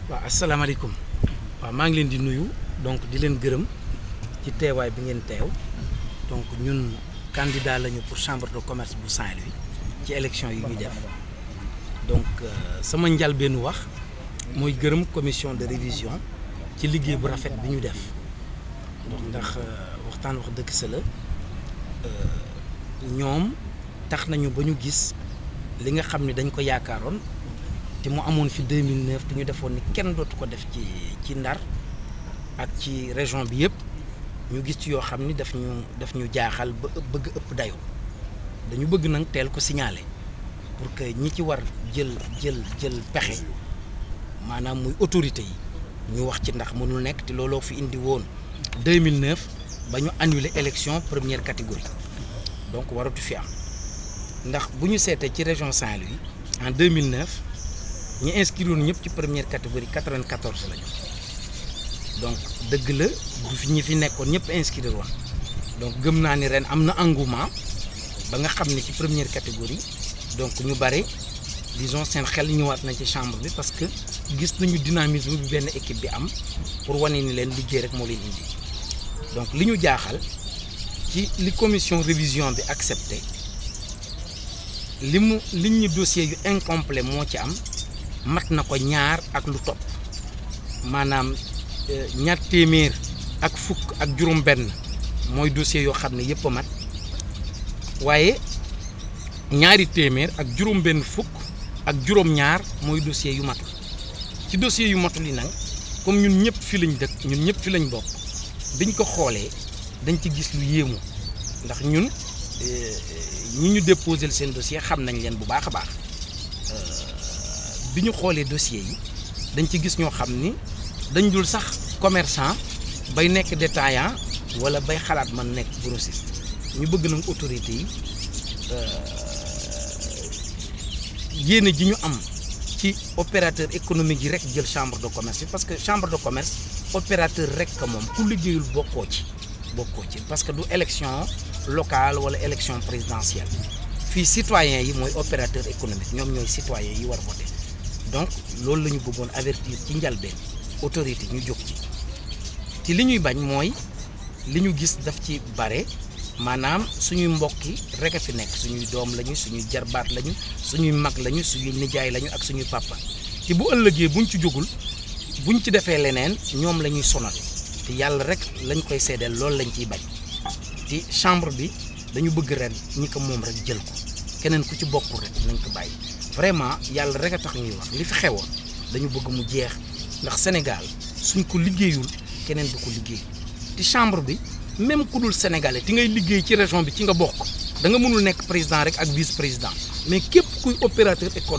waaw asalaamaaleykum waaw maa ngi leen di nuyu donc di leen gërëm ci teewaay bi ngeen teew donc ñun candidat lañu pour chambre de commerce bu Saint-Louis ci élection yi ñu def donc sama njalbeenu wax mooy gërëm commission de révision ci liggéey bu rafet bi ñu def donc ndax waxtaan wax dëgg sa la ñoom tax nañu ba ñu gis li nga xam ne dañ ko yaakaaroon te mu amoon fi 2009 te ñu defoon ni kenn dootu ko def ci ci Ndar ak ci région bi yëpp ñu gis ci yoo xam ni daf ñu daf ñu jaaxal ba bëgg ëpp dayoo dañu bëgg nag teel ko signaler pour que ñi ci war jël jël jël pexe maanaam muy autorité yi ñu wax ci ndax mënul nekk te looloo fi indi woon 2009 ba ñu annuler élection première catégorie donc waratu fi am ndax bu ñu seetee ci région Saint-Louis en 2009 ñi inscrire woon ñëpp ci première catégorie 94 lañu donc dëgg la du fi ñi fi nekkoon ñëpp inscrire woon donc gëm naa ni ren am na engouement ba nga xam ne ci première catégorie donc ñu bare disons seen xel ñëwaat nañ ci chambre bi parce que gis nañu dynamisme bi benn équipe bi am pour wane ni leen liggéey rek moo leen indi donc li ñu jaaxal ci li commission révision bi accepté li mu liñ ñu dossier yu incomplet moo ci am mat na ko ñaar ak lu topp maanaam ñaar téeméer ak fukk ak juróom-benn mooy dossier yoo xam ne yëpp a mat waaye ñaari téeméer ak juróom-benn fukk ak juróom-ñaar mooy dossier yu matul ci dossier yu matul yi nag comme ñun ñëpp fi lañ dëkk ñun ñëpp fi lañ bokk biñ ko xoolee dañ ci gis lu yéemu ndax ñun ñi ñu déposé seen dossier xam nañ leen bu baax a baax bi ñu xoolee dossier yi dañ ci gis ñoo xam ni dañ dul sax commerçant bay nekk détaillant wala bay xalaat man nekk grossiste ñu bëgg nag autorité yi yéene ji ñu am ci opérateur économique yi rek jël chambre de commerce bi parce que chambre de commerce opérateur rek ka moom ku liggéeyul bokkoo ci bokkoo ci parce que du élection locale wala élection présidentielle fii citoyen yi mooy opérateur économique ñoom ñooy citoyen yi war voter donc loolu la ñu bëggoon avertir ci njalbeen autorité ñu jóg ci ci li ñuy bañ mooy li ñu gis daf ci bare maanaam suñuy mbokk yi rek a fi nekk suñuy doom lañu suñuy jarbaat lañu suñuy mag lañu suñuy nijaay lañu ak suñuy papa te bu ëllëgee buñ ci jógul buñ ci defee leneen ñoom la ñuy sonal te yàlla rek lañ koy seedeel loolu lañ ciy bañ te chambre bi dañu bëgg ren ñi ko moom rek jël ko keneen ku ci bokkul rek nañ ko bàyyi vraiment yàlla rek a tax ñuy wax li fi xewoon dañu bëgg mu jeex ndax Sénégal suñ ko liggéeyul keneen du ko liggéey te chambre bi même ku dul sénégalais ti ngay liggéey ci région bi ci nga bokk da nga mënul nekk président rek ak vice président mais képp kuy opérateur écono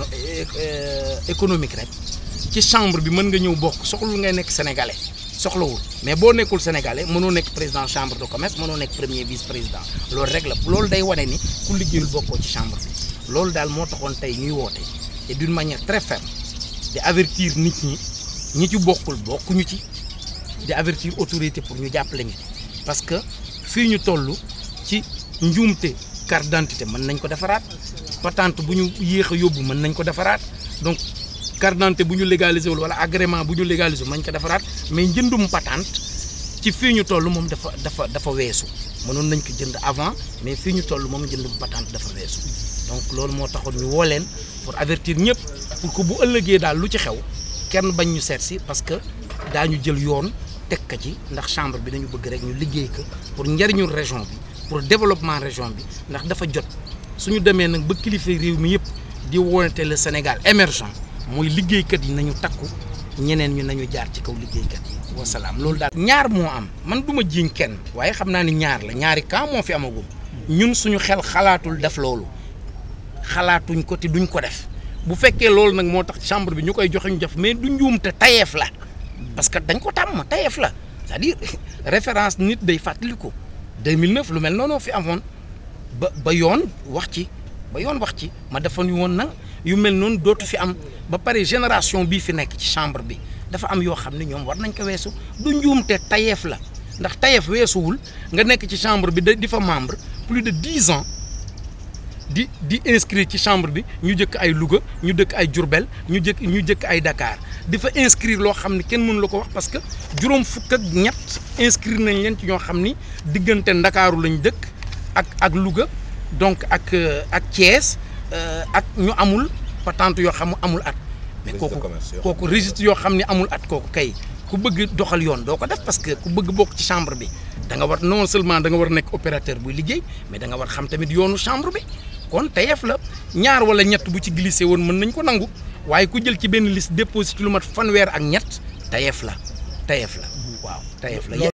économique rek ci chambre bi mën nga ñëw bokk soxlul ngay nekk sénégalais soxlawul mais boo nekkul sénégalais mënoo nekk président chambre de commerce mënoo nekk premier vice président loolu rek la loolu day wane ni ku liggéeyul bokkoo ci chambre bi loolu daal moo taxoon tey ñuy woote et d'une manière très ferme di avertir nit ñi ñi ci bokkul bokkuñu ci di avertir autorité pour ñu jàppale ñu parce que fii ñu toll ci njuumte carte d'identité mën nañ ko defaraat patente bu ñu yéex a yóbbu mën nañ ko defaraat donc carte d'identité bu ñu légalisé wul wala agrément bu ñu légalisé wul mën nañ ko defaraat mais njëndum patente ci fii ñu toll moom dafa dafa dafa weesu mënoon nañ ko jënd avant mais fii ñu toll moom njëndum patente dafa weesu donc loolu moo taxoon ñu woo leen pour avertir ñëpp pour que bu ëllëgee daal lu ci xew kenn bañ ñu seet si parce que daañu jël yoon teg ka ci ndax chambre bi dañu bëgg rek ñu liggéey ko pour njariñu région bi pour développement région bi ndax dafa jot suñu demee nag ba kilifa réew mi yëpp di wonate le Sénégal émergent mooy liggéeykat yi nañu takku ñeneen ñu nañu jaar ci kaw liggéeykat yi wasalaam loolu daal. ñaar moo am man du ma jiiñ kenn waaye xam naa ni ñaar la ñaari camp moo fi amagum ñun suñu xel xalaatul def loolu xalaatuñ ko te duñ ko def bu fekkee loolu nag moo tax chambre bi ñu koy joxe ñu def mais du njuumte tayeef la. parce que dañ ko tàmm tayeef la c'est-à-dire référence nit day fàttaliku 2009 lu mel noonu fi amoon ba ba yoon wax ci ba yoon wax ci ma defoon woon nag yu mel noonu dootu fi am ba pare génération bii fi nekk ci chambre bi dafa am yoo xam ne ñoom war nañ ko weesu du njuumte tayeef la ndax tayeef weesuwul nga nekk ci chambre bi di fa membre plus de dix ans di di inscrire ci chambre bi ñu jëkk ay Louga ñu dëkk ay Diourbel ñu jëkk ñu jëkk ay Dakar di fa inscrire loo xam ne kenn mënu la ko wax parce que juróom fukk ak ñett inscrire nañ leen ci ñoo xam ni diggante Ndakaaru lañ dëkk ak ak Louga donc ak ak Thiès ak ñu amul patente yoo xam amul at. mais kooku kooku registre yoo xam ne amul at kooku kay ku bëgg doxal yoon doo ko def parce que ku bëgg bokk ci chambre bi da nga war non seulement da nga war nekk opérateur buy liggéey mais da nga war xam tamit yoonu chambre bi kon tayef la ñaar wala ñett bu ci glissé woon mën nañ ko nangu waaye ku jël ci benn liste déposé ci lu mat fanweer ak ñett tayef la tayef la waaw tayef la